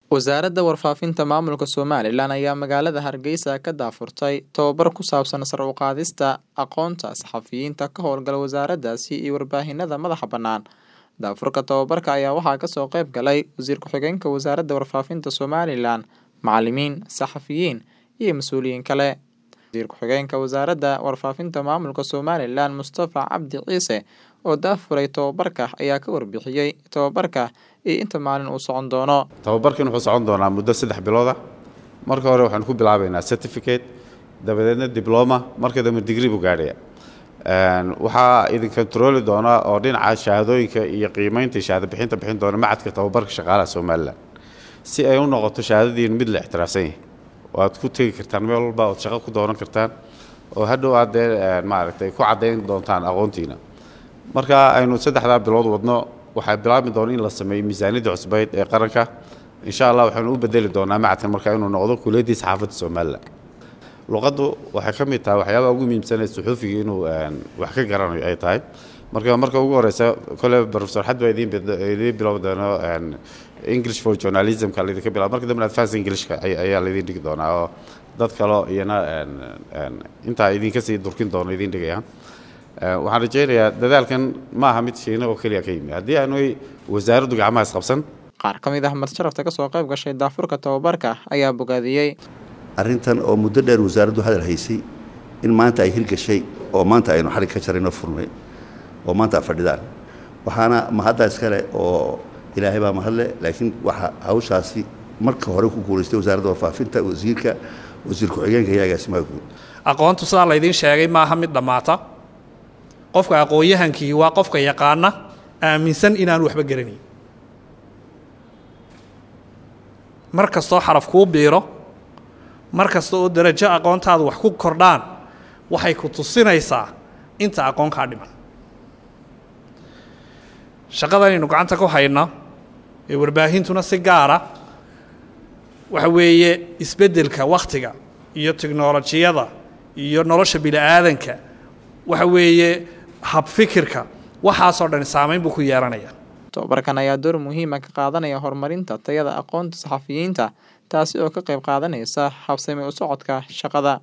Wasaaradda Warfaafinta Maamulka Somalilan ayaa magaalada Hargeysa ka daahfurtay tababar ku saabsan sare u qaadista aqoonta saxafiyiinta ka howlgala wasaaraddaasi iyo warbaahinada madaxa bannaan. Daahfurka tababarka ayaa waxaa kasoo qayb galay Wasiir Ku-xigeenka Wasaaradda Warfaafinta Somalilan, macallimiin, saxafiyiin iyo mas'uuliyiin kale. Wasiir Ku-xigeenka Wasaaradda Warfaafinta Maamulka Somalilan Mustafa Cabdi Ciise oo daahfuray tababarka ayaa ka warbixiyey tababarka iyo inta maalin uu socon doono. tababarkan wuxuu socon doonaa muddo saddex bilood ah marka hore waxaan ku bilaabaynaa certificate dabadeedna diploma marka dambe degree buu gaadhaya waxaa idin controli doona oo dhinaca shahaadooyinka iyo qiimeynta shahaado bixinta bixin doona macadka tababarka shaqaalaha somalilan si ay u noqoto shahaadadiin mid la ixtiraafsan yahay oo aad ku tegi kartaan meel walba ood shaqo ku dooran kartaan oo hadhow aad dee maaragtay ku caddayn doontaan aqoontiina marka aynu saddexdaa bilood wadno waxaa bilaabi doona in la sameeyo miisaaniyadda cusbeyd ee qaranka insha allah waxaynu u bedeli doonaa macadkan marka inuu noqdo kuliyaddii saxaafadda somalilan luqaddu waxay ka mid tahay waxyaabaha ugu muhiimsan ee suxuufiga inuu wax ka garanayo ay tahay marka marka ugu horeysa kole professor xad baa idiin idiin bilaabi doono english for journalismka laydinka bilaabo marka dambe advance englishka ayaa laydin dhigi doonaa oo dad kaloo iyana intaa idinka sii durkin doono idin dhigayaan waxaan rajaynayaa dadaalkan ma aha mid shiina oo keliya ka yimi haddii aanu wasaaraddu gacmaha isqabsan Qaar ka mid ah marti-sharafta kasoo qayb gashay daahfurka tababarka ayaa bogaadiyey. arrintan oo muddo dheer wasaaraddu hadal haysay in maanta ay hirgashay oo maanta aynu xarig ka jarayno furnay oo maanta a fadhidaan waxaana mahadda iskale oo ilaahay baa mahadle laakiin waxa hawshaasi marka hore ku guulaystay wasaaradda warfaafinta wasiirka wasiir ku-xigeenka iyo agaasimaha guud aqoontu sidaa laydiin sheegay maaha mid dhammaata qofka aqoon-yahankii waa qofka yaqaana aaminsan inaanu waxba garanayn mar kastoo xaraf kuu biiro mar kasta oo darajo aqoontaadu wax ku kordhaan waxay ku tusinaysaa inta aqoon kaa dhiman shaqadanaynu gacanta ku hayno ee warbaahintuna si gaara waxa weeye isbeddelka wakhtiga iyo tiknolojiyada iyo nolosha bini-aadanka waxa weeye habfikirka waxaasoo dhan saamayn buu ku yeelanaya Tababarkan ayaa door muhiim ah ka qaadanaya horumarinta tayada aqoonta saxafiyiinta taasi oo ka qayb qaadanaysa habsami u socodka shaqada.